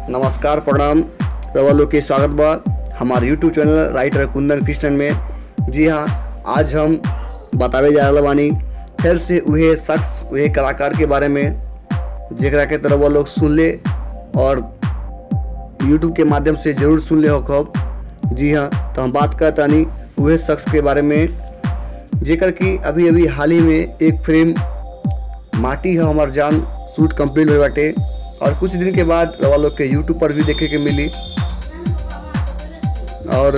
नमस्कार प्रणाम रवा लोग के स्वागत बा हमारे YouTube channel writer Kundan Krishnan में जी हाँ आज हम बतावे जा रहा बानी फिर से उहे शख्स उहे कलाकार के बारे में जेकरा के तरह वो लोग सुन ले और यूट्यूब के माध्यम से जरूर सुन ले हो खब जी हाँ तो हम बात करतानी उहे शख्स के बारे में जेकर कि अभी अभी हाल ही में एक फिल्म माटी है हमार जान शूट कंप्लीट हुए बाटे और कुछ दिन के बाद रवा लोग के यूट्यूब पर भी देखे के मिली और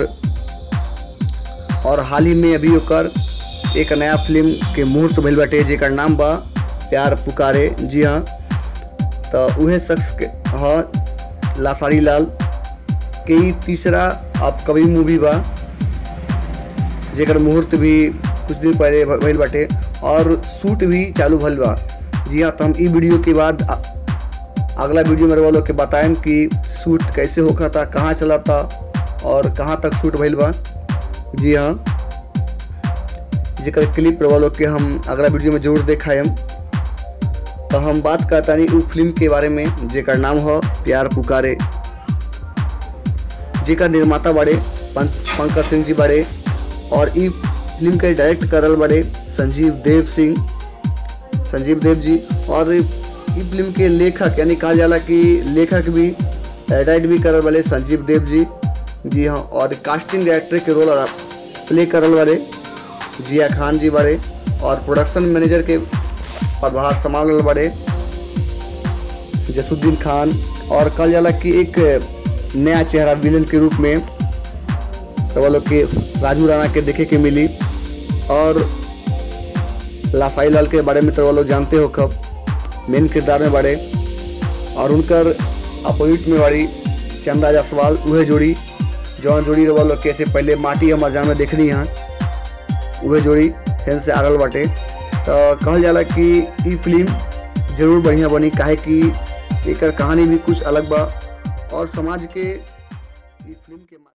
और हाल ही में अभी ओकर एक नया फिल्म के मुहूर्त भइल बाटे जेकर नाम बा प्यार पुकारे जी हाँ तो उहे शख्स के हाँ लासारी लाल के ई तीसरा अब कवि मूवी बा जेकर मुहूर्त भी कुछ दिन पहले भ- भइल बाटे और शूट भी चालू भइल बा जी हाँ तो हम ई वीडियो के बाद अ- अगला वीडियो में वालों के बताएम कि शूट कैसे होखा था कहाँ चला था और कहाँ तक शूट भइल बा जी हाँ जेकर क्लिप वालों के हम अगला वीडियो में जरूर देखाएम तो हम बात करतानी उ फिल्म के बारे में जेकर नाम हो प्यार पुकारे जेकर निर्माता बड़े पंच- पंकज सिंह जी बड़े और ई फिल्म के डायरेक्ट करल बड़े संजीव देव सिंह संजीव देव जी और ई फिल्म के लेखक यानी कहा जाला कि लेखक भी डायरेक्ट भी करल वाले संजीव देव जी जी हाँ और कास्टिंग डायरेक्टर के रोल प्ले करल वाले जिया खान जी बड़े और प्रोडक्शन मैनेजर के पदभार संभाल रहल बड़े जसुद्दीन खान और कहा जाला कि एक नया चेहरा विलन के रूप में तो वो लोग के राजू राणा के देखे के मिली और लाफाई लाल के बारे में तो वो लोग जानते हो कब मेन किरदार में बड़े और उनकर अपोजिट में बड़ी चंदा जायसवाल उहे जोड़ी जौन जोड़ी वो लोग कैसे पहले माटी हमार जान में देखनी है उहे जोड़ी फिर से आगल बाटे तो कहल जाला कि ई फिल्म जरूर बढ़िया बनी काहे कि एकर कहानी भी कुछ अलग बा और समाज के ई फिल्म के मा-